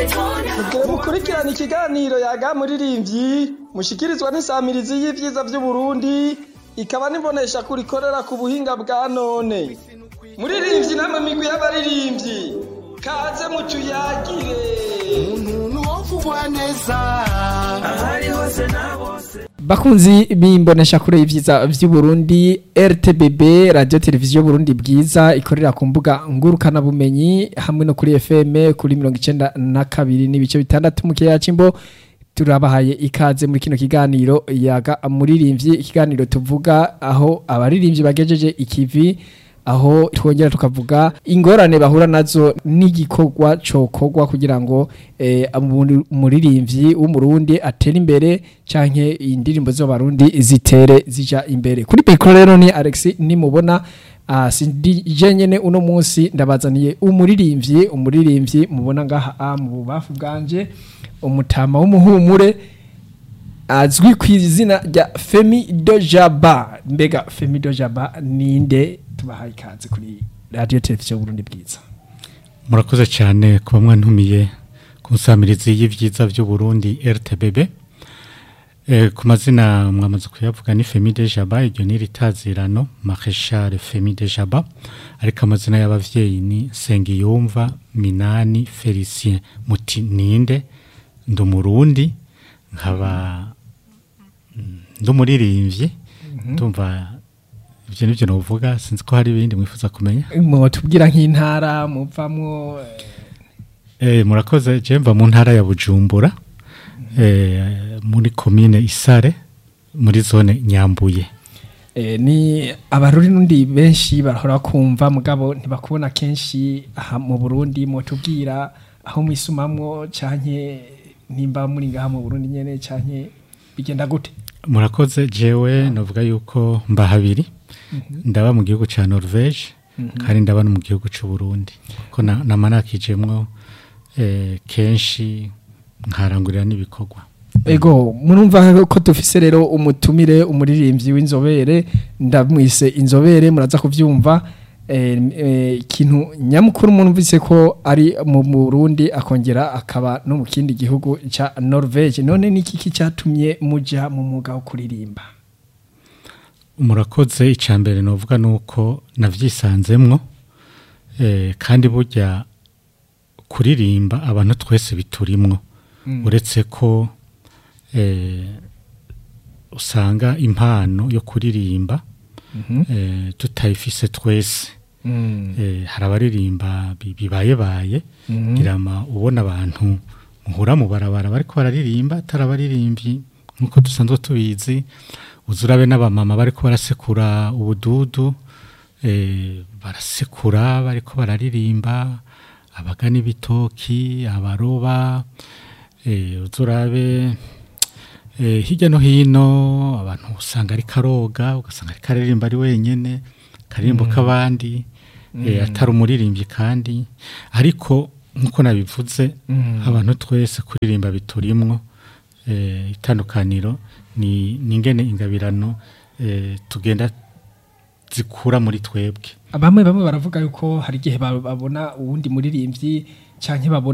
Mugire mukurikirana ikiganiro yaga muririmbyi mushikirizwa n'isamirizi y'ivyiza vy'Uburundi ikaba nibonesha kurikorera ku buhinga bwa none. Muririmbyi namwe migwi y'abaririmbyi kaze mutuyagire. umuntu wovugwa neza ahari hose na bose bakunzi bimbonesha kure y'ivyiza vy'Uburundi RTBB radio televiziyo Burundi bwiza ikorera ku mbuga ngurukana bumenyi hamwe no kuri FM kuri 92 n'ibice bitandatu mu kiyaga cimbo turabahaye ikaze muri kino kiganiro yaga muririmbyi ikiganiro tuvuga aho abaririmbyi bagejeje ikivi aho twongera tukavuga ingorane bahura nazo n'igikorwa cokorwa kugira ngo eh, umu- umuririmbyi w'umurundi atere imbere canke indirimbo z'abarundi zitere zija imbere kuri mikoro rero ni Alex nimubona uh, sindi jenyene uno munsi ndabazaniye umuririmbyi umuririmbyi mubona ngaha ah, mu bubafu bwanje umutama w'umuhumure azwi ku izina rya Femi Dojaba mbega Femi Dojaba ninde tubahaye ikaze kuri radio televiziyo Burundi bwiza murakoze cyane kuba mwantumiye ku nsamirizi y'ibyiza by'uburundi rtbb e, ku mazina mwamaze kuyavuga ni femi de jaba iryo ni ritazirano mareshal femi de jaba ariko amazina y'abavyeyi ni nsengiyumva minani felicien muti ninde ndi umurundi nkaba mm, ndi umuririmbyi ndumva ibyo nibyo novuga sinzi ko hari ibindi mwifuza kumenya mutubwira nk'intara muvamwo Eh, murakoze je mva mu ntara ya Bujumbura eh, muri komine Isare muri zone Nyambuye eh, ni abaruri nundi benshi barahora kumva mugabo ntibakubona kenshi aha mu Burundi mutubwira aho mwisumamwo canke nimba muri ngaha mu Burundi nyene canke bigenda gute murakoze jewe novuga yuko mba habiri ndaba mu gihugu ca Norvege kandi ndaba no mu gihugu c'u Burundi ko na- nama nakijemwo eh, kenshi nkarangurira n'ibikorwa Ego murumva ko dufise rero umutumire umuririmbyi w'inzobere ndamwise inzobere muraza kuvyumva eh, eh, ikintu nyamukuru murumvise ko ari mu Burundi akongera akaba no mu kindi gihugu ca Norvege none niki kicatumye muja mu mwuga wo kuririmba murakoze icambere novuga nuko navyisanzemwo eh, kandi burya kuririmba abantu twese biturimwo uretse ko eh, usanga impano yo kuririmba eh, tutayifise twese eh, hari abaririmba bi- bibayebaye girama ubona abantu muhura mu barabara bariko bararirimba atari abaririmbyi nkuko dusanzwe tubizi uza urabe n'abamama bariko barasekura ubududu eh, barasekura bariko bararirimba abagana ibitoki abaroba eh, uza urabe eh, hirya no hino abantu usanga ari karoga ugasanga ari karirimba ari wenyene karirimbo k'abandi eh, atari umuririmbyi kandi ariko nkuko nabivuze abantu twese kuririmba biturimwo eh, itandukaniro ni ni ingene ingabirano eh, tugenda zikura muri twebwe bamwe bamwe baravuga yuko hari igihe ba- babona uwundi muririmbyi canke babona